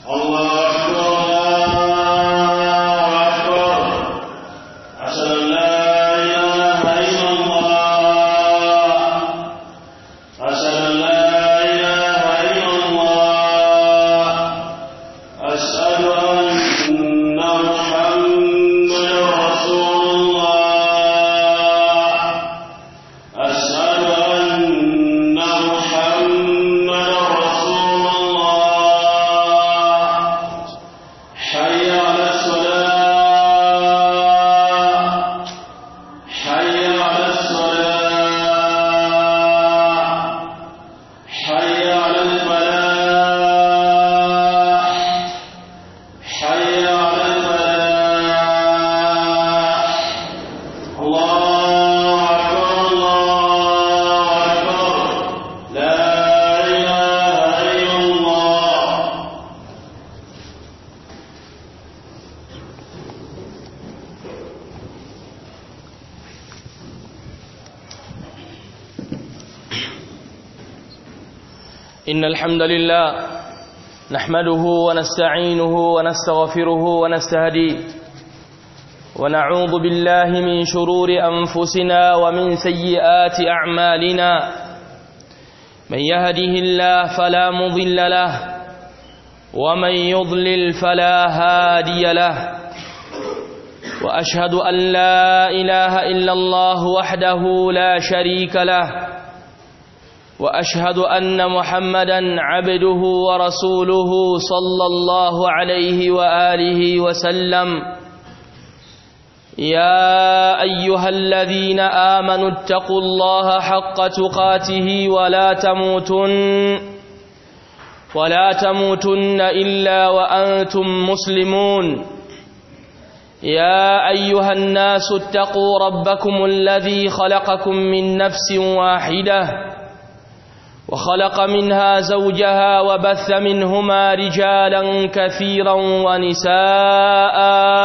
الله أكبر أشهد أن لا إله إلا الله أشهد أن لا إله إلا الله أشهد أن محمدا رسول الله أشهد أن محمدا رسول الله حي على الصلاة حي على الصلاة حي على الفلاح حي على الفلاح الله أكبر الله أكبر لا إله إلا الله إن الحمد لله نحمده ونستعينه ونستغفره ونستهديه ونعوذ بالله من شرور أنفسنا ومن سيئات أعمالنا من يهده الله فلا مضل له ومن يضلل فلا هادي له وأشهد أن لا إله إلا الله وحده لا شريك له واشهد ان محمدا عبده ورسوله صلى الله عليه واله وسلم يا ايها الذين امنوا اتقوا الله حق تقاته ولا تموتن ولا تموتن الا وانتم مسلمون يا ايها الناس اتقوا ربكم الذي خلقكم من نفس واحده وخلق منها زوجها وبث منهما رجالا كثيرا ونساء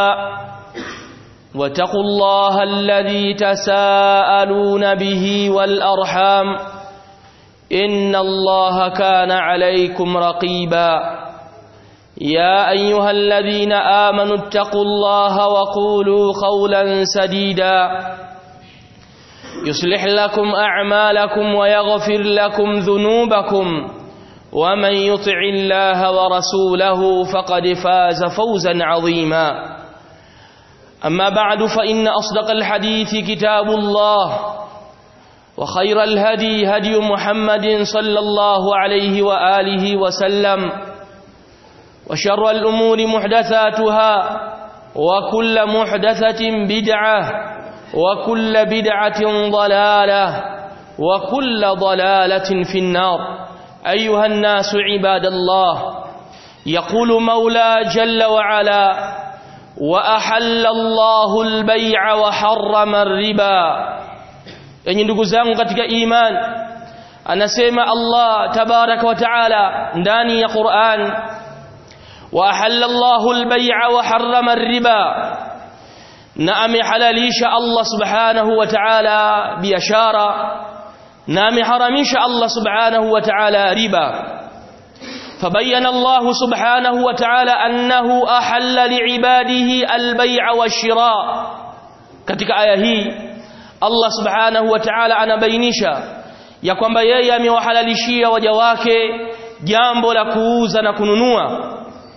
واتقوا الله الذي تساءلون به والأرحام إن الله كان عليكم رقيبا يا أيها الذين آمنوا اتقوا الله وقولوا قولا سديدا يصلح لكم أعمالكم ويغفر لكم ذنوبكم ومن يطع الله ورسوله فقد فاز فوزا عظيما أما بعد فإن أصدق الحديث كتاب الله وخير الهدي هدي محمد صلى الله عليه وآله وسلم وشر الأمور محدثاتها وكل محدثة بدعة وكل بدعة ضلالة وكل ضلالة في النار أيها الناس عباد الله يقول مولى جل وعلا وأحل الله البيع وحرم الربا yenye ndugu zangu katika iman anasema Allah tabaraka wa taala ndani ya Qur'an wa ahalla Allahu al-bay'a wa harrama ar-riba na amehalalisha Allah subhanahu wa ta'ala biashara na ameharamisha Allah subhanahu wa ta'ala riba فبين الله سبحانه وتعالى أنه أحل لعباده البيع والشراء katika aya hii Allah subhanahu wa ta'ala anabainisha ya kwamba yeye amewahalalishia waja wake jambo la kuuza na kununua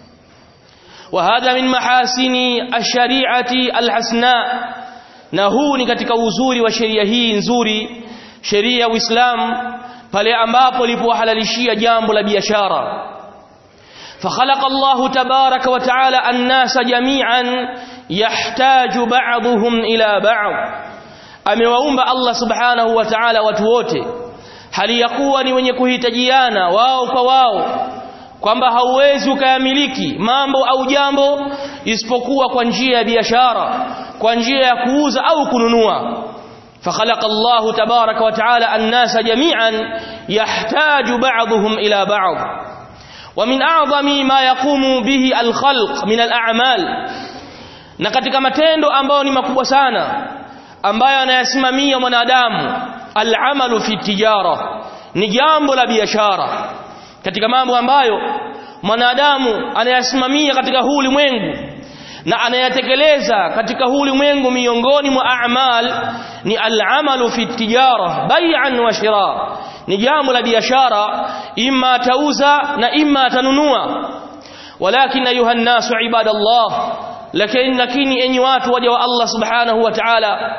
وهذا من محاسن الشريعه الحسناء na huu ni katika uzuri wa sheria hii nzuri sheria ya Uislamu pale ambapo lipowahalalishia jambo la biashara فخلق الله تبارك وتعالى الناس جميعا يحتاج بعضهم إلى بعض amewaumba Allah subhanahu wa ta'ala watu wote hali ya kuwa ni wenye kuhitajiana wao kwa wao kwamba hauwezi ukayamiliki mambo au jambo isipokuwa kwa njia ya biashara kwa njia ya kuuza au kununua فخلق الله تبارك وتعالى الناس جميعا يحتاج بعضهم إلى بعض ومن أعظم ما يقوم به الخلق من الأعمال na katika matendo ambayo ni makubwa sana ambayo anayasimamia mwanadamu al'amalu fi tijara ni jambo la biashara katika mambo ambayo mwanadamu anayasimamia katika huu ulimwengu na anayatekeleza katika huu ulimwengu miongoni mwa a'mal ni al-amalu fi tijara bai'an wa shira ni jambo la biashara imma atauza na imma atanunua walakin ayuha an-nasu ibadallah lakini lakini enyi watu waja wa Allah subhanahu wa ta'ala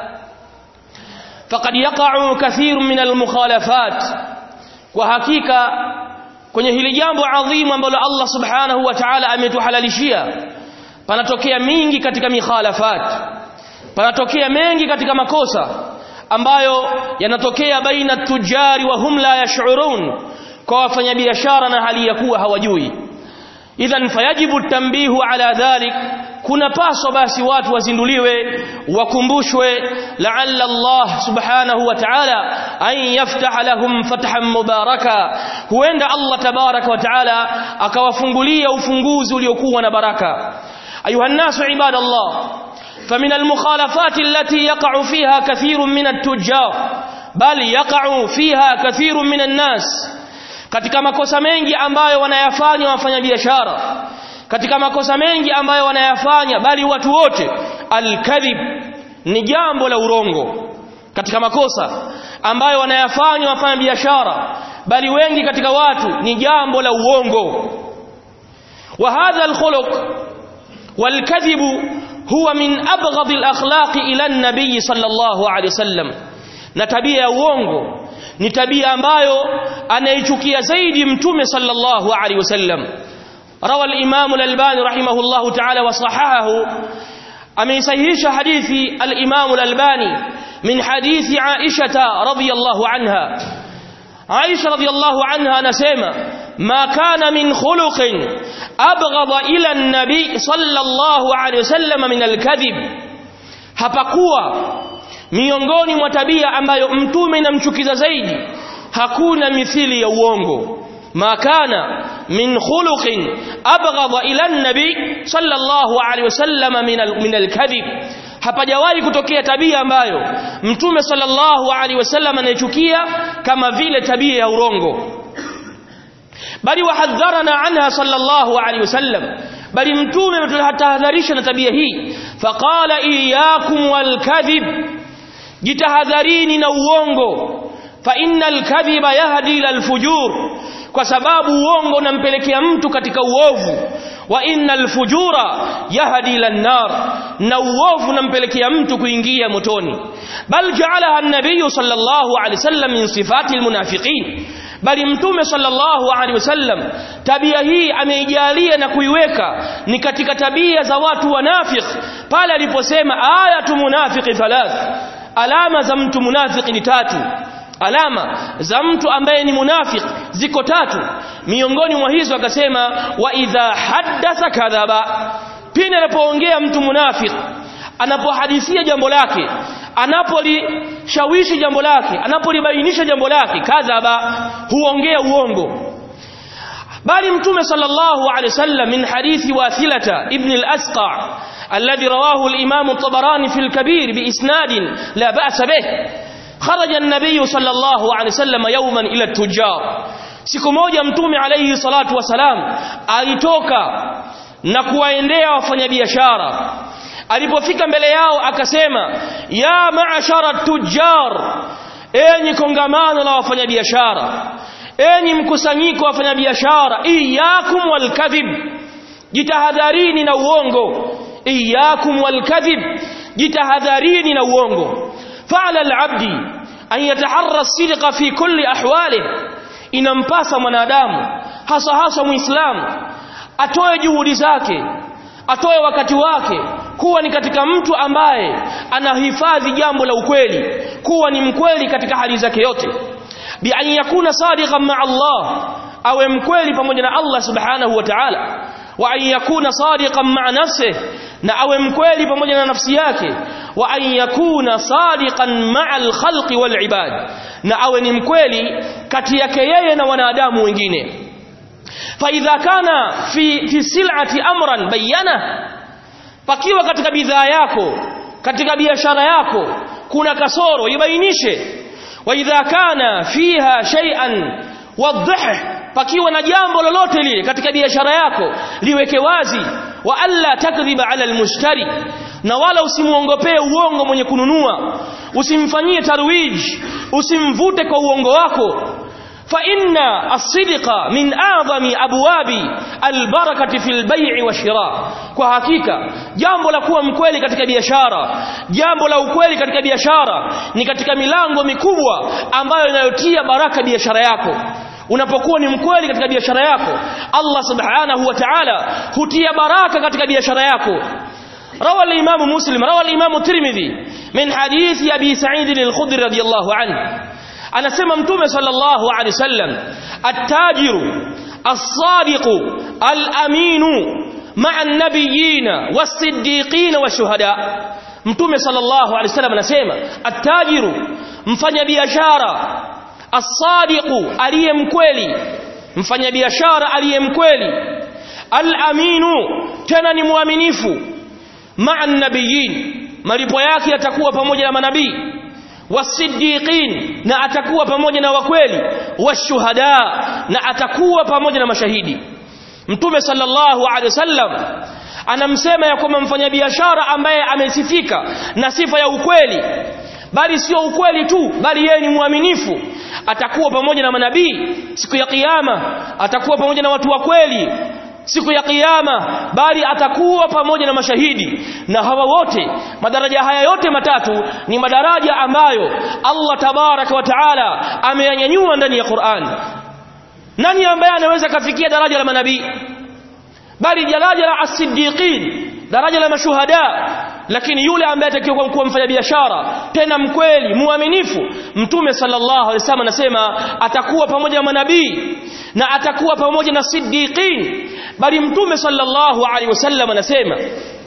faqad yaqa'u kathir min al-mukhalafat kwa hakika kwenye hili jambo adhimu ambalo Allah subhanahu wa ta'ala ametuhalalishia panatokea mingi katika mikhalafat panatokea mengi katika makosa ambayo yanatokea baina tujari wa hum la yash'urun kwa wafanyabiashara na hali ya kuwa hawajui idhan fayajibu tambihu ala dhalik kuna paso basi watu wazinduliwe wakumbushwe la'alla Allah subhanahu wa ta'ala an yaftaha lahum fathan mubaraka huenda Allah tabaraka wa ta'ala akawafungulia ufunguzi uliokuwa na baraka ayuha nasu ibadallah فمن المخالفات التي يقع فيها كثير من التجار بل يقع فيها كثير من الناس katika makosa mengi ambayo wanayafanya wafanyabiashara katika makosa mengi ambayo wanayafanya bali watu wote alkadhib ni jambo la urongo katika makosa ambayo wanayafanya wafanyabiashara bali wengi katika watu ni jambo la uongo wa hadha alkhuluq والكذب هو من أبغض الأخلاق إلى النبي صلى الله عليه وسلم نتبيا uongo ni tabia ambayo anaichukia zaidi mtume sallallahu alaihi wasallam rawa al-imam al-albani rahimahullahu ta'ala wa sahahahu ameisahihisha hadithi al-imam al-albani min hadithi aisha radhiyallahu anha aisha radhiyallahu anha anasema ما كان من خلق أبغض إلى النبي صلى الله عليه وسلم من الكذب hapakuwa miongoni mwa tabia ambayo mtume inamchukiza zaidi hakuna mithili ya uongo ma kana min khuluqin abghadha ila an-nabi sallallahu alayhi wasallam min al-kadhib hapajawahi kutokea tabia ambayo mtume sallallahu alayhi wasallam anaichukia kama vile tabia ya urongo bali wahadharana anha sallallahu alayhi wasallam bali mtume ametahadharisha na tabia hii faqala iyyakum walkadhib jitahadharini na uongo fa innal kadhiba yahdi ila alfujur kwa sababu uongo unampelekea mtu katika uovu wa innal fujura yahdi ila nar na uovu unampelekea mtu kuingia motoni bal ja'alaha an-nabiy sallallahu alayhi wasallam min sifati almunafiqin bali mtume sallallahu alaihi wasallam tabia hii ameijalia na kuiweka ni katika tabia za watu wanafik pale aliposema ayatu munafiqi thalath alama za mtu munafiki ni tatu alama za mtu ambaye ni munafik ziko tatu miongoni mwa hizo akasema wa idha haddatha kadhaba pindi anapoongea mtu munafik anapohadithia jambo lake anapolishawishi jambo lake anapolibainisha jambo lake kadhaba huongea uongo bali mtume sallallahu alaihi wasallam min hadithi wathilata ibn al-asqa alladhi rawahu al-imam at-tabarani fi al-kabir bi isnad la ba'sa bih kharaja an-nabiy sallallahu alaihi wasallam yawman ila at-tujjar siku moja mtume alayhi salatu wasalam alitoka na kuwaendea wafanyabiashara alipofika mbele yao akasema ya maashara tujjar enyi kongamano la wafanyabiashara enyi mkusanyiko wa wafanyabiashara iyakum walkadhib jitahadharini na uongo iyakum walkadhib jitahadharini na uongo fa'ala al'abdi an yataharra as-sidqa fi kulli ahwalihi inampasa mwanadamu hasa hasa muislamu atoe juhudi zake atoe wakati wake kuwa ni katika mtu ambaye anahifadhi jambo la ukweli kuwa ni mkweli katika hali zake yote bi an yakuna sadiqan ma Allah awe mkweli pamoja na Allah subhanahu wa ta'ala wa an yakuna sadiqan ma nafsihi na awe mkweli pamoja na nafsi yake wa an yakuna sadiqan ma al-khalqi wal ibad na awe ni mkweli kati yake yeye na wanadamu wengine فإذا كان في في سلعة أمرا بينه pakiwa katika bidhaa yako katika biashara yako kuna kasoro ibainishe wa idha kana fiha shay'an wadhih pakiwa na jambo lolote lile katika biashara yako liweke wazi wa alla takdhiba ala almushtari na wala usimuongopee uongo mwenye kununua usimfanyie tarwij usimvute kwa uongo wako fa inna as-sidqa min a'zami abwabi al-barakati fil bay'i wa shira kwa hakika jambo la kuwa mkweli katika biashara jambo la ukweli katika biashara ni katika milango mikubwa ambayo inayotia baraka biashara yako unapokuwa ni mkweli katika biashara yako Allah subhanahu wa ta'ala hutia baraka katika biashara yako روى الإمام مسلم روى الإمام الترمذي من حديث أبي سعيد الخدري رضي الله عنه أنا سمى متومة صلى الله عليه وسلم التاجر الصادق الأمين مع النبيين والصديقين والشهداء متومة صلى الله عليه وسلم anasema التاجر mfanya biashara as-sadiqu aliye mkweli mfanya biashara aliye mkweli al-aminu tena ni muaminifu ma'a nabiyin malipo yake yatakuwa pamoja na manabii wasiddiqin na atakuwa pamoja na wakweli washuhada na atakuwa pamoja na mashahidi mtume sallallahu alaihi wasallam anamsema ya kwamba mfanyabiashara ambaye amesifika na sifa ya ukweli bali sio ukweli tu bali yeye ni mwaminifu atakuwa pamoja na manabii siku ya kiyama atakuwa pamoja na watu wa kweli siku ya kiyama bali atakuwa pamoja na mashahidi na hawa wote madaraja haya yote matatu ni madaraja ambayo Allah tabaraka wa taala ameyanyanyua ndani ya Qur'an nani ambaye anaweza kafikia daraja la manabii bali daraja la as-siddiqin daraja la mashuhada lakini yule ambaye atakiwa kuwa mfanya biashara tena mkweli muaminifu mtume sallallahu alaihi wasallam anasema atakuwa pamoja na manabii na atakuwa pamoja na siddiqin bali mtume sallallahu alaihi wasallam anasema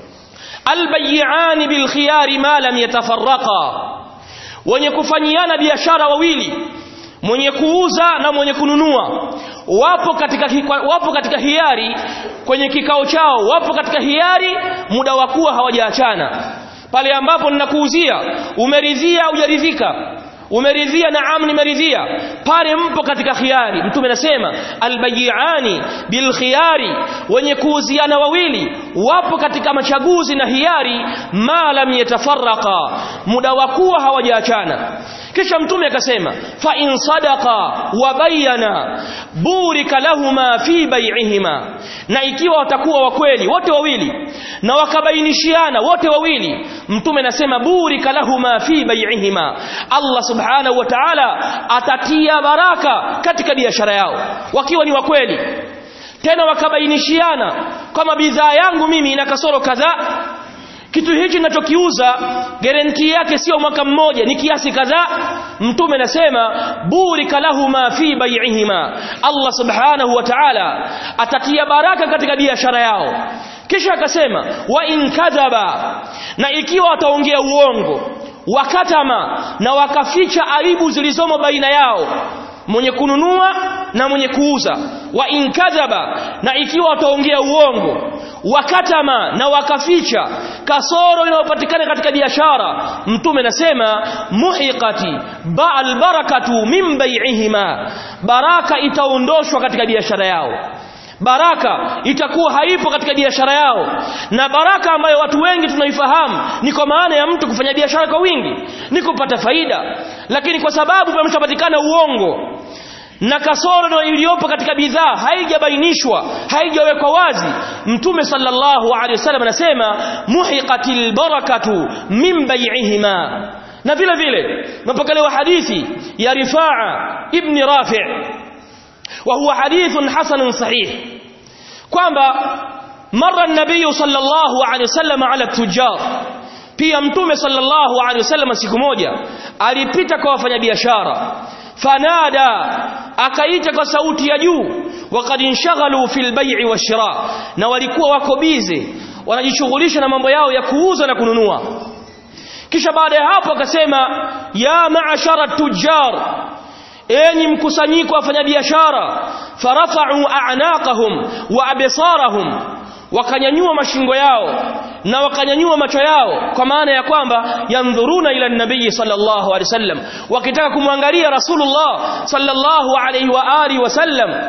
albayi'ani bilkhiyari ma lam yatafarraqa wenye kufanyiana biashara wawili mwenye kuuza na mwenye kununua wapo katika wapo katika hiari kwenye kikao chao wapo katika hiari muda wa kuwa hawajaachana pale ambapo ninakuuzia umeridhia hujaridhika umeridhia naam nimeridhia pale mpo katika khiari mtume anasema albayiani bilkhiyari wenye kuuziana wawili wapo katika machaguzi na hiari ma lam yatafarraqa muda wa kuwa hawajaachana kisha mtume akasema fa in sadaqa wa bayyana burika lahuma fi bai'ihima na ikiwa watakuwa wakweli wote wawili na wakabainishiana wote wawili mtume anasema burika lahuma fi bai'ihima Allah subhanahu wa ta'ala atatia baraka katika biashara yao wakiwa ni wakweli tena wakabainishiana kama bidhaa yangu mimi ina kasoro kadhaa kitu hichi ninachokiuza guarantee yake sio mwaka mmoja ni kiasi kadhaa mtume anasema burika lahuma fi bai'ihima Allah subhanahu wa ta'ala atatia baraka katika biashara yao kisha akasema wa in kadhaba na ikiwa wataongea uongo wakatama na wakaficha aibu zilizomo baina yao mwenye kununua na mwenye kuuza wa in kadhaba na ikiwa wataongea uongo wakatama na wakaficha kasoro inayopatikana katika biashara mtume nasema muhiqati ba'al barakatu min bai'ihima baraka itaondoshwa katika biashara yao baraka itakuwa haipo katika biashara yao na baraka ambayo watu wengi tunaifahamu ni kwa maana ya mtu kufanya biashara kwa wingi ni kupata faida lakini kwa sababu pameshapatikana uongo na kasoro iliyopo katika bidhaa haijabainishwa haijawekwa wazi mtume sallallahu alaihi wasallam anasema muhiqatil barakatu min bai'ihima na vile vile mapokelewa hadithi ya rifaa ibn rafi' wa huwa hadithun hasanun sahih kwamba mara an-nabiy sallallahu alaihi wasallam ala tujar pia mtume sallallahu alaihi wasallam siku moja alipita kwa wafanyabiashara fanada akaita kwa sauti ya juu waqad inshaghalu fil bai'i washira na walikuwa wako bize wanajishughulisha na mambo yao ya kuuza na kununua kisha baada ya hapo akasema ya ma'ashara tujjar enyi mkusanyiko wa wafanyabiashara farafa'u a'naqahum wa absarahum wakanyanyua mashingo yao na wakanyanyua macho yao kwa maana ya kwamba yandhuruna ila nabii sallallahu alaihi wasallam wakitaka kumwangalia rasulullah sallallahu alaihi wa alihi wasallam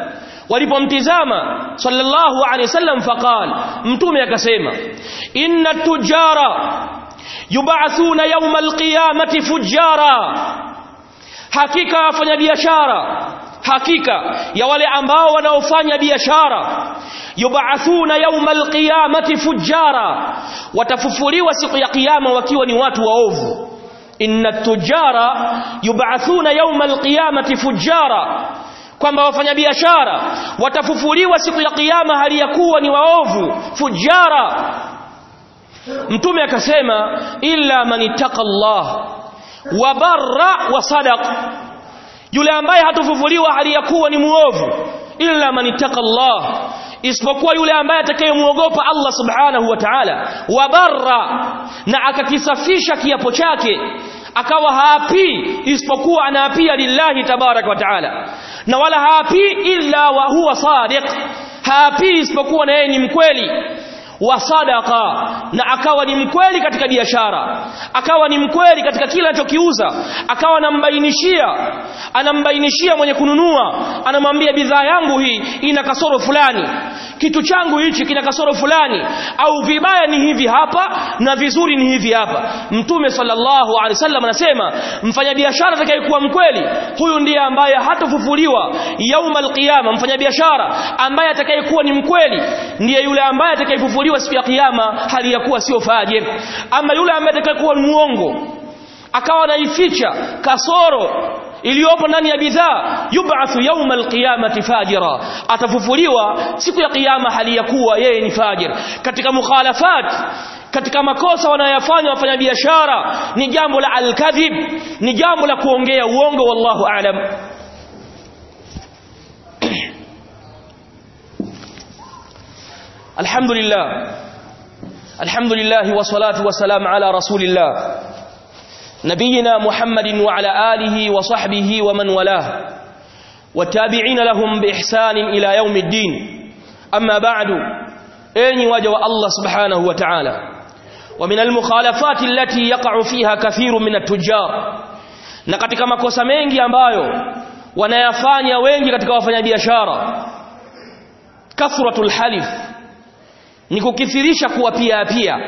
walipomtizama sallallahu alaihi wasallam faqal mtume akasema inna tujara yub'athuna yawma alqiyamati fujara hakika wafanya biashara hakika ya wale ambao wanaofanya biashara yub'athuna yawma alqiyamati fujara watafufuliwa siku ya kiyama wakiwa ni watu waovu inna tujara yub'athuna yawma alqiyamati fujara kwamba wafanyabiashara watafufuliwa siku ya kiyama hali ya kuwa ni waovu fujara mtume akasema illa man ittaqa Allah wa barra wa sadaq yule ambaye hatofufuliwa hali ya kuwa ni muovu illa man ittaqa Allah isipokuwa yule ambaye atakayemuogopa Allah subhanahu wa ta'ala wa barra na akakisafisha kiapo chake akawa haapii isipokuwa anaapia lillahi tabaraka wa taala na wala haapii illa wa huwa sadiq haapii isipokuwa na yeye ni mkweli wa sadaqa na akawa ni mkweli katika biashara akawa ni mkweli katika kila anachokiuza akawa anambainishia anambainishia mwenye kununua anamwambia bidhaa yangu hii ina kasoro fulani kitu changu hichi kina kasoro fulani au vibaya ni hivi hapa na vizuri ni hivi hapa mtume sallallahu alaihi wasallam anasema mfanyabiashara atakayekuwa mkweli huyu ndiye ambaye hatofufuliwa yaumal qiyama mfanyabiashara ambaye atakayekuwa ni mkweli ndiye yule ambaye atakayefufuliwa siku ya kiyama hali ya kuwa sio fajir ama yule ambaye atakayekuwa muongo akawa anaificha kasoro iliyopo ndani ya bidhaa yub'athu yawma alqiyamati fajira atafufuliwa siku ya kiyama hali ya kuwa yeye ni fajir katika mukhalafat katika makosa wanayofanya wafanyabiashara ni jambo la alkadhib ni jambo la kuongea uongo wallahu aalam alhamdulillah alhamdulillah wa salatu wa salam ala rasulillah نبينا محمد وعلى آله وصحبه ومن والاه والتابعين لهم بإحسان إلى يوم الدين أما بعد أين وجه الله سبحانه وتعالى ومن المخالفات التي يقع فيها كثير من التجار na katika makosa mengi ambayo wanayafanya wengi katika wafanyabiashara kathratul halif ni kukithirisha kuwapia pia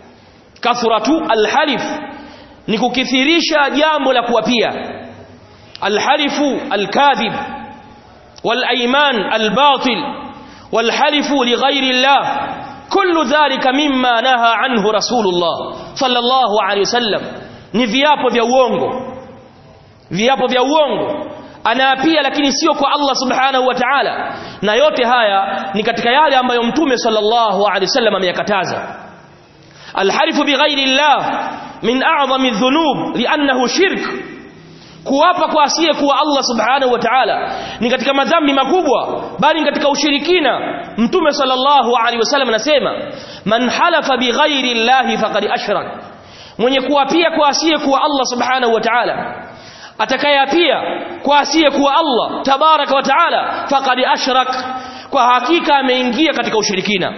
kathratu alhalif ni kukithirisha jambo la kuwapia alhalifu alkadhib والايمان الباطل والحلف لغير الله كل ذلك مما نهى عنه رسول الله صلى الله عليه وسلم ni viapo vya uongo viapo vya uongo anaapia lakini sio kwa Allah subhanahu wa ta'ala na yote haya ni katika yale ambayo mtume sallallahu alaihi wasallam ameyakataza alhalifu bighairi Allah min a'zami dhunub li'annahu shirk kuwapa kwa asiye kuwa Allah subhanahu wa ta'ala ni katika madhambi makubwa bali katika ushirikina mtume sallallahu alaihi wasallam anasema man halafa bighairi llahi faqad ashrak mwenye kuapia kwa asiye kuwa Allah subhanahu wa ta'ala atakayeapia kwa asiye kuwa Allah tabaraka wa ta'ala faqad ashrak kwa hakika ameingia katika ushirikina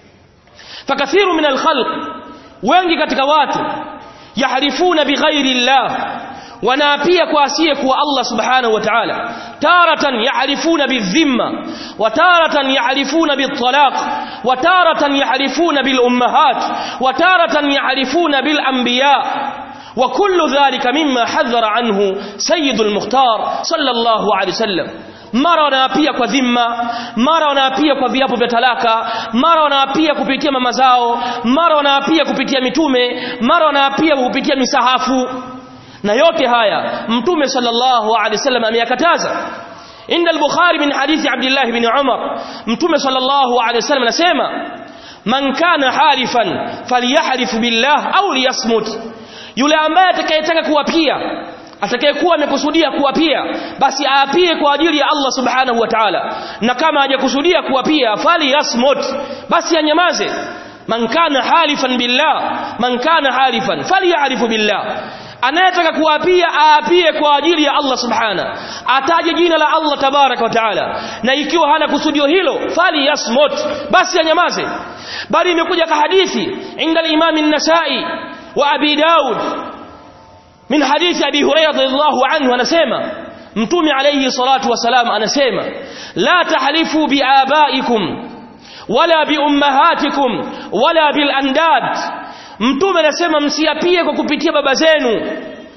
fakathiru min alkhalq wengi katika watu yahrifuna bighairi llah wanaapia kwa asiye kuwa Allah subhanahu wa ta'ala taratan yahrifuna bidhimma wa taratan yahrifuna bitalaq wa taratan yahrifuna bil ummahat wa taratan yahrifuna bil anbiya wa kullu dhalika mimma hadhara anhu sayyidul mukhtar sallallahu alayhi wasallam mara wanaapia kwa dhimma mara wanaapia kwa viapo vya talaka mara wanaapia kupitia mama zao mara wanaapia kupitia mitume mara wanaapia kupitia misahafu na yote haya mtume sallallahu alaihi wasallam ameyakataza inda al-bukhari min hadithi abdullah ibn umar mtume sallallahu alaihi wasallam anasema man kana halifan falyahrif billah au liyasmut yule ambaye atakayetaka kuwapia atakayekuwa amekusudia kuwapia basi aapie kwa ajili ya Allah subhanahu wa ta'ala na kama hajakusudia kuwapia fali yasmut basi anyamaze man kana halifan billah man kana halifan falyarifu billah anayetaka kuapia aapie kwa ajili ya Allah subhana ataje jina la Allah tabarak wa taala na ikiwa hana kusudio hilo fali yasmut basi anyamaze bali imekuja ka hadithi inda al-imam an-nasai wa abi daud min hadithi abi hurairah radhiyallahu anhu anasema mtume alayhi salatu wasalam anasema la tahlifu biabaikum wala biummahatikum wala bilandad mtume anasema msiapie kwa kupitia baba zenu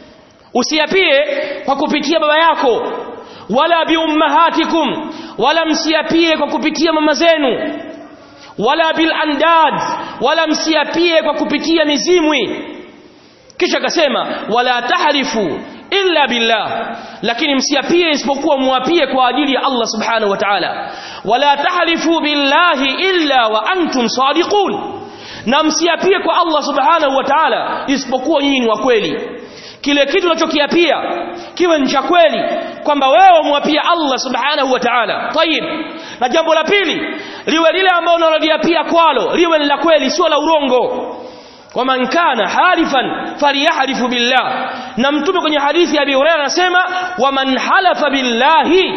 usiapie kwa kupitia baba yako wala biummahatikum wala msiapie kwa kupitia mama zenu wala bilandad wala msiapie kwa kupitia mizimwi kisha akasema wala tahlifu illa billah lakini msiapie isipokuwa muapie kwa ajili ya Allah subhanahu wa ta'ala wala tahlifu billahi illa wa antum sadiqun na msiapie kwa Allah subhanahu wa ta'ala isipokuwa nyinyi ni wa kweli kile kitu unachokiapia kiwe ni cha kweli kwamba wewe mwapia Allah subhanahu wa ta'ala tayib na jambo la pili liwe lile ambalo unaloliapia kwalo liwe ni la kweli sio la urongo waman kana halifan falyahlifu billah na mtume kwenye hadithi ya Abi Hurairah anasema waman halafa billahi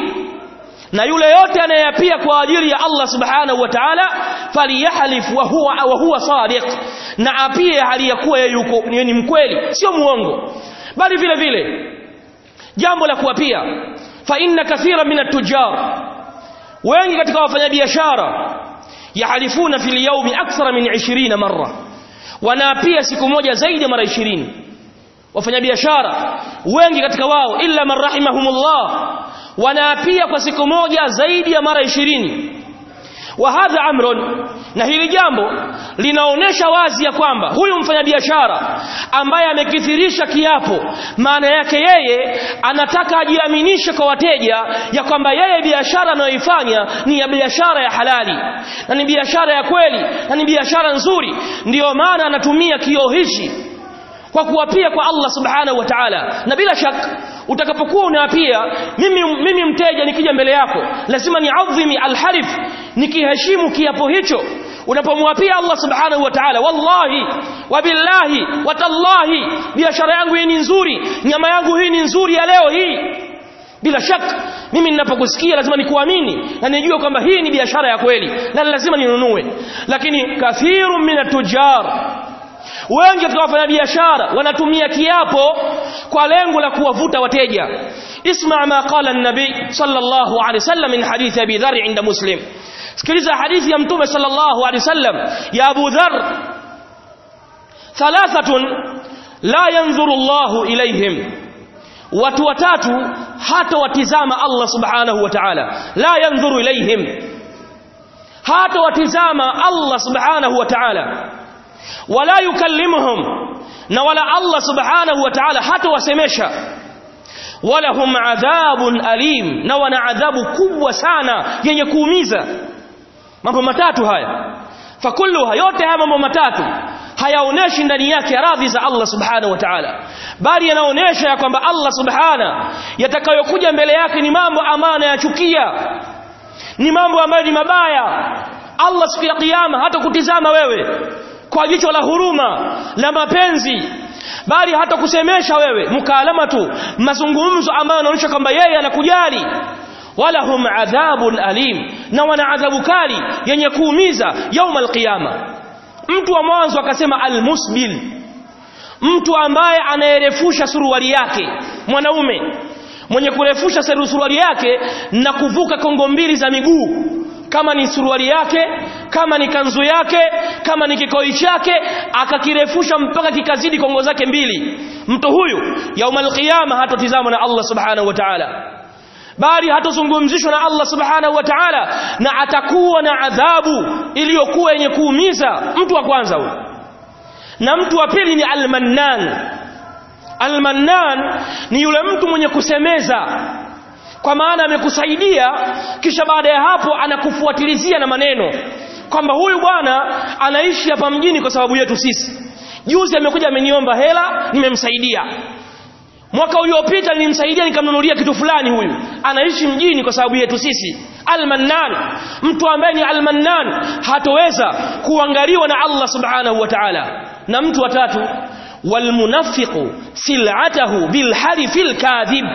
na yule yote anayeapia kwa ajili ya Allah subhanahu wa ta'ala falyahlif wa huwa wa huwa sadiq na apie hali ya kuwa yuko ni mkweli sio muongo bali vile vile jambo la kuapia fa inna kathira min at-tujjar wengi katika wafanyabiashara yahalifuna fil yawmi akthara min 20 marra wanaapia siku moja zaidi ya mara 20 wafanyabiashara wengi katika wao illa man rahimahumullah wanaapia kwa siku moja zaidi ya mara 20 wa hadha amrun na hili jambo linaonesha wazi ya kwamba huyu mfanyabiashara ambaye amekithirisha kiapo maana yake yeye anataka ajiaminishe kwa wateja ya kwamba yeye biashara anayoifanya ni ya biashara ya halali na ni biashara ya kweli na ni biashara nzuri ndiyo maana anatumia kioo hichi kwa kuapia kwa Allah subhanahu wa ta'ala na bila shaka utakapokuwa unaapia mimi mimi mteja nikija mbele yako lazima niadhimi alhalif nikiheshimu kiapo hicho unapomwapia Allah subhanahu wa ta'ala wallahi wabillahi watallahi biashara yangu hii ni nzuri nyama yangu hii ni nzuri ya leo hii bila shaka mimi ninapokusikia lazima nikuamini na nijue kwamba hii ni biashara ya kweli na lazima ninunue lakini kathirun min tujar wengi katika wafanyabiashara wanatumia kiapo kwa lengo la kuwavuta wateja isma ma qala an-nabi sallallahu alayhi wasallam min hadith abi dharr inda muslim sikiliza hadithi ya mtume sallallahu alayhi wasallam ya abu dharr thalathatun la yanzuru Allahu ilayhim watu watatu hata watizama Allah subhanahu wa ta'ala la yanzuru ilayhim hata watizama Allah subhanahu wa ta'ala wala yukallimuhum na wala Allah subhanahu wa ta'ala hata wasemesha wala hum adhabun alim na wana adhabu kubwa sana yenye kuumiza mambo matatu haya fakulluha yote haya mambo matatu hayaoneshi ndani yake radhi za Allah subhanahu wa ta'ala bali yanaonesha ya kwamba Allah subhana yatakayokuja mbele yake ni mambo ambayo anayachukia ni mambo ambayo ni mabaya Allah siku ya kiyama hata kutizama wewe kwa jicho la huruma la mapenzi bali hata kusemesha wewe mukaalama tu mazungumzo ambayo yanaonyesha kwamba yeye anakujali wala hum adhabun alim na wana adhabu kali yenye kuumiza yauma alqiyama mtu wa mwanzo akasema almusbil mtu ambaye anayerefusha suruali yake mwanaume mwenye kurefusha suruali yake na kuvuka kongo mbili za miguu kama ni suruali yake kama ni kanzu yake kama ni kikoi chake akakirefusha mpaka kikazidi kongo zake mbili mtu huyu yaumal qiyama hatotizama na Allah subhanahu wa ta'ala bali hatozungumzishwa na Allah subhanahu wa ta'ala na atakuwa na adhabu iliyokuwa yenye kuumiza mtu wa kwanza huyo na mtu wa pili ni almannan almannan ni yule mtu mwenye kusemeza kwa maana amekusaidia kisha baada ya hapo anakufuatilizia na maneno kwamba huyu bwana anaishi hapa mjini kwa sababu yetu sisi juzi amekuja ameniomba hela nimemsaidia mwaka uliopita nilimsaidia nikamnunulia kitu fulani huyu anaishi mjini kwa sababu yetu sisi almannan mtu ambaye ni almannan hatoweza kuangaliwa na Allah subhanahu wa ta'ala na mtu wa tatu walmunafiqu sil'atahu bilhalifil kadhib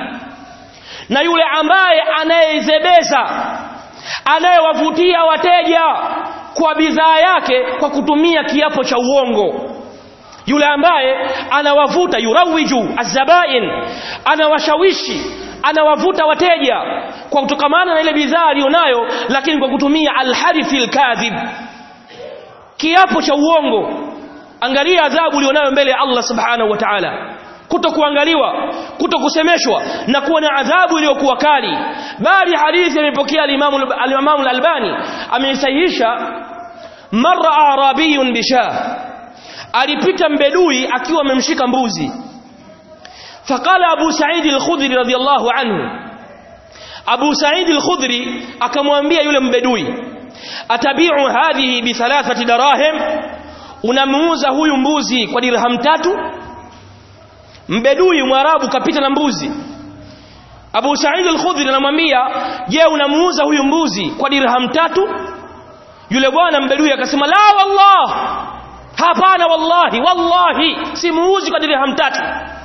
na yule ambaye anayezebeza anayewavutia wateja kwa bidhaa yake kwa kutumia kiapo cha uongo yule ambaye anawavuta yurawiju azabain anawashawishi anawavuta wateja kwa kutokamana na ile bidhaa aliyonayo lakini kwa kutumia alharifi alkadhib kiapo cha uongo angalia adhabu ulionayo mbele ya Allah subhanahu wa ta'ala kuto kuangaliwa kuto kusemeshwa na kuwa na adhabu iliyokuwa kali bali hadithi imepokea al-Imam al-Imam al-Albani ameisahihisha marra arabiyun bishah alipita mbedui akiwa amemshika mbuzi faqala Abu Sa'id al-Khudri radiyallahu anhu Abu Sa'id al-Khudri akamwambia yule mbedui atabi'u hadhihi bi thalathati darahim unamuuza huyu mbuzi kwa dirham tatu mbedui mwarabu kapita na mbuzi Abu Sa'id al-Khudri anamwambia je unamuuza huyu mbuzi kwa dirham tatu yule bwana mbedui akasema la wallah hapana wallahi wallahi simuuzi kwa dirham tatu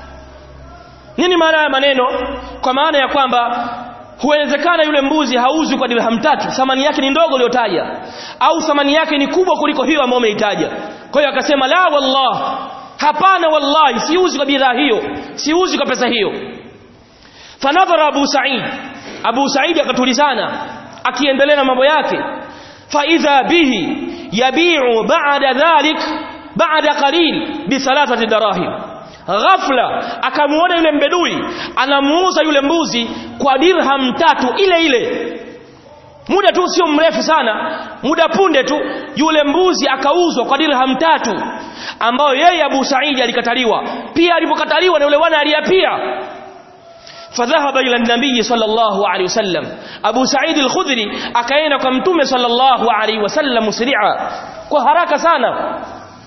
nini maana ya maneno kwa maana ya kwamba huwezekana yule mbuzi hauzwi kwa dirham tatu thamani yake ni ndogo uliyotaja au thamani yake ni kubwa kuliko hiyo ambayo umeitaja kwa hiyo akasema la wallah hapana wallahi siuzi kwa bidhaa hiyo siuzi kwa pesa hiyo fanadhara abu sa'id abu sa'id akatulizana akiendelea na mambo yake fa idha bihi yabi'u ba'da dhalik ba'da qalil bi thalathati darahim ghafla akamuona yule mbedui anamuuza yule mbuzi kwa dirham tatu ile ile muda tu sio mrefu sana muda punde tu yule mbuzi akauzwa kwa dirham tatu ambayo yeye Abu Saidi alikataliwa pia alipokataliwa na yule bwana aliyapia fadhahaba ila nabii sallallahu alaihi wasallam Abu Said al-Khudri akaenda kwa mtume sallallahu alaihi wasallam musri'a kwa haraka sana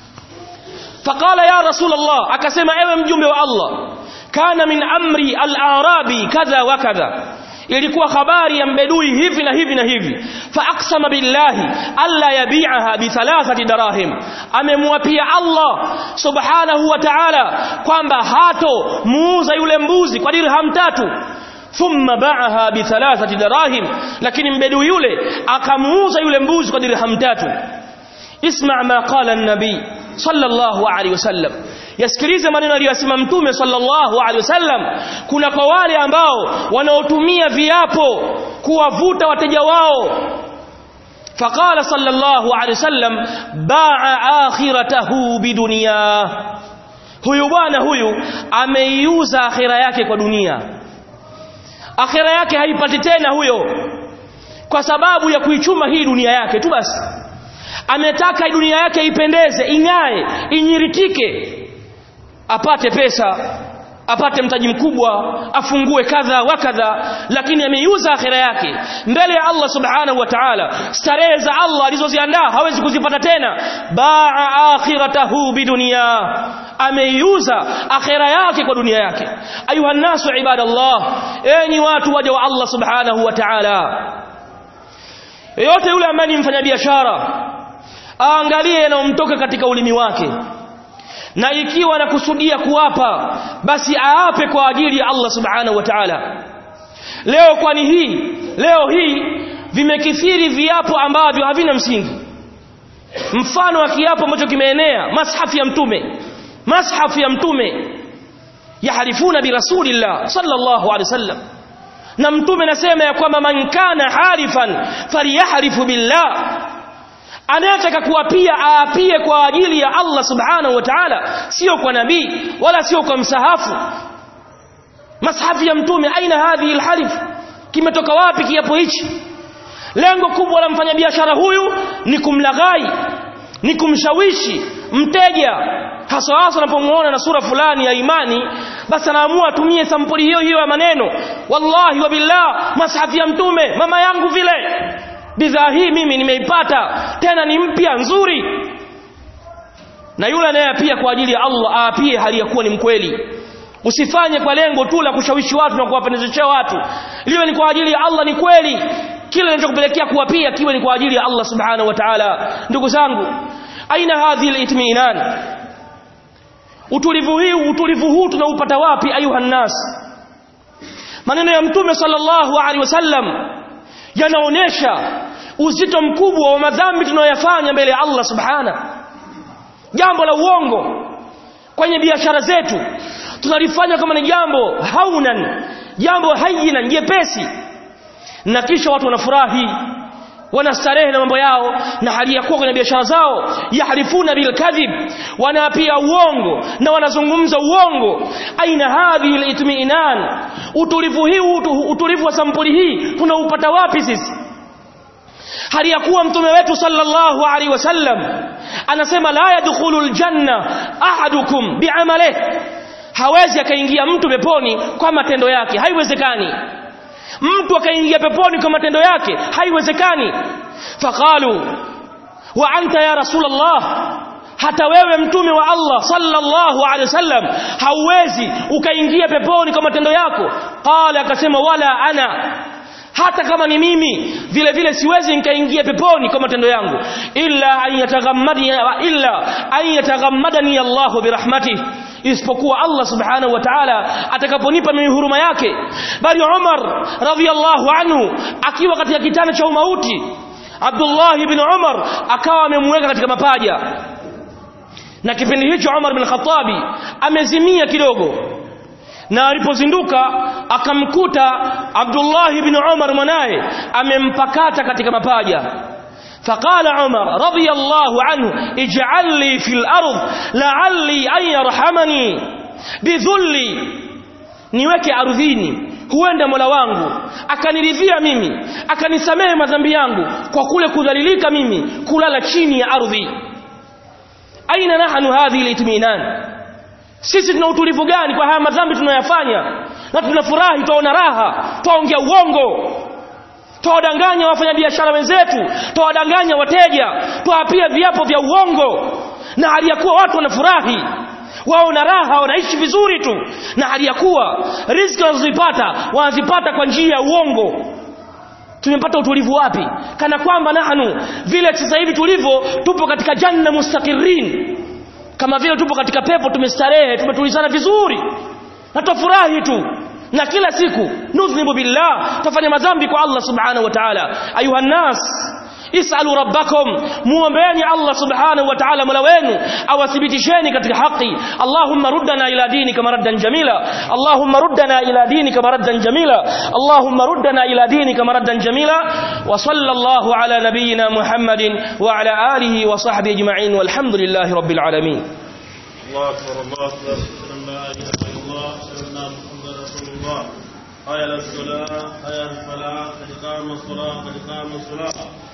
faqala ya rasul Allah akasema ewe mjumbe wa Allah kana min amri al-arabi kadha wa kadha ilikuwa habari ya mbedui hivi na hivi na hivi fa aqsama billahi alla yabi'aha bi thalathati darahim amemwapia Allah subhanahu wa ta'ala kwamba hato muuza yule mbuzi kwa dirham tatu thumma ba'aha bi thalathati darahim lakini mbedui yule akamuuza yule mbuzi kwa dirham tatu isma' ma qala an-nabi sallallahu alayhi wasallam yasikilize maneno aliyosema mtume sallallahu alaihi wasallam kuna kwa wale ambao wanaotumia viapo kuwavuta wateja wao faqala sallallahu alaihi wasallam ba'a akhiratahu bidunya huyu bwana huyu ameiuza akhira yake kwa dunia akhira yake haipati tena huyo kwa sababu ya kuichuma hii dunia yake tu basi ametaka dunia yake ipendeze ing'ae inyiritike apate pesa apate mtaji mkubwa afungue kadha wa kadha lakini ameiuza akhira yake mbele ya Allah subhanahu wa ta'ala starehe za Allah alizoziandaa hawezi kuzipata tena baa akhiratahu bidunia ameiuza akhira yake kwa dunia yake ayuha nasu ibadallah enyi watu waja wa Allah subhanahu wa ta'ala yote yule ambaye ni mfanyabiashara aangalie yanayomtoka katika ulimi wake na ikiwa anakusudia kuwapa basi aape kwa ajili ya Allah subhanahu wa ta'ala leo kwani hii leo hii vimekithiri viapo ambavyo havina msingi mfano wa kiapo ambacho kimeenea mashafu ya mtume mashafu ya mtume yaharifuna bi rasulillah sallallahu alaihi wasallam na mtume nasema ya kwamba man kana halifan falyahrifu billah anayetaka kuapia aapie kwa ajili ya Allah subhanahu wa ta'ala sio kwa nabii wala sio kwa msahafu mashafu ya mtume aina hadhi alhalif kimetoka wapi kiapo hichi lengo kubwa la mfanyabiashara huyu ni kumlaghai ni kumshawishi mteja hasa hasa unapomuona na sura fulani ya imani basi anaamua atumie sampuli hiyo hiyo ya maneno wallahi wa billah mashafu ya mtume mama yangu vile bidhaa hii mimi nimeipata tena ni mpya nzuri na yule anayepia kwa ajili ya Allah aapie hali ya kuwa ni mkweli usifanye kwa lengo tu la kushawishi watu na kuwapendezeshea watu liwe ni kwa ajili ya Allah ni kweli kile kinachokupelekea kuwapia kiwe ni kwa ajili ya Allah subhanahu wa ta'ala ndugu zangu aina hadhi al-itminan utulivu hii utulivu huu tunaupata wapi ayuha nas maneno ya mtume sallallahu alaihi wasallam yanaonesha uzito mkubwa wa madhambi tunayoyafanya mbele ya Allah subhana jambo la uongo kwenye biashara zetu tunalifanya kama ni jambo haunan jambo hayina jepesi na kisha watu wanafurahi wanastarehe na mambo yao na hali ya kuwa kwenye biashara zao yahrifuna bilkadhib wanaapia uongo na wanazungumza uongo aina hadhihi litmiinan utulivu hii utulivu wa sampuli hii tunaupata wapi sisi hali ya kuwa mtume wetu sallallahu alaihi wasallam anasema la yadkhulu aljanna ahadukum bi'amalihi hawezi akaingia mtu peponi kwa matendo yake haiwezekani mtu akaingia peponi kwa matendo yake haiwezekani faqalu wa anta ya rasulullah hata wewe mtume wa Allah sallallahu alaihi wasallam hauwezi ukaingia peponi kwa matendo yako qala akasema wala ana hata kama ni mimi vile vile siwezi nikaingia peponi kwa matendo yangu illa an yataghammadani illa an yataghammadani Allah birahmatihi isipokuwa Allah subhanahu wa ta'ala atakaponipa mimi huruma yake bali Umar radhiyallahu anhu akiwa katika kitanda cha umauti Abdullah ibn Umar akawa amemweka katika mapaja na kipindi hicho Umar bin Khattabi amezimia kidogo na alipozinduka akamkuta Abdullah ibn Umar mwanaye amempakata katika mapaja فقال عمر رضي الله عنه اجعل لي في الأرض لعلي أن يرحمني بذلي niweke ardhini huenda mola wangu akaniridhia mimi akanisamehe madhambi yangu kwa kule kudhalilika mimi kulala chini ya ardhi aina nahnu hadhihi litminan sisi tuna utulivu gani kwa haya madhambi tunayofanya na tunafurahi tuona raha tuongea uongo tuwadanganya wafanyabiashara wenzetu tuwadanganya wateja tuwapia viapo vya uongo na hali ya kuwa watu wanafurahi wao na raha wanaishi vizuri tu na hali ya kuwa riziki wanazozipata wanazipata kwa njia ya uongo tumepata utulivu wapi kana kwamba nahnu vile sasa hivi tulivyo tupo katika janna mustaqirin kama vile tupo katika pepo tumestarehe tumetulizana vizuri na tufurahi tu na kila siku nudhnibu billah tufanya madhambi kwa Allah subhanahu wa ta'ala ayuha nas isalu rabbakum muombeeni Allah subhanahu wa ta'ala mola wenu awathibitisheni katika haki Allahumma ruddana ila dinika maraddan jamila Allahumma ruddana ila dinika maraddan jamila Allahumma ruddana ila dinika maraddan jamila wa sallallahu ala nabiyyina Muhammadin wa ala alihi wa sahbihi ajma'in walhamdulillahi rabbil alamin الله أكبر الله أكبر أشهد أن لا إله إلا الله أشهد أن محمدا رسول الله حي على الصلاة حي على الفلاح قد قام الصلاة قد قام الصلاة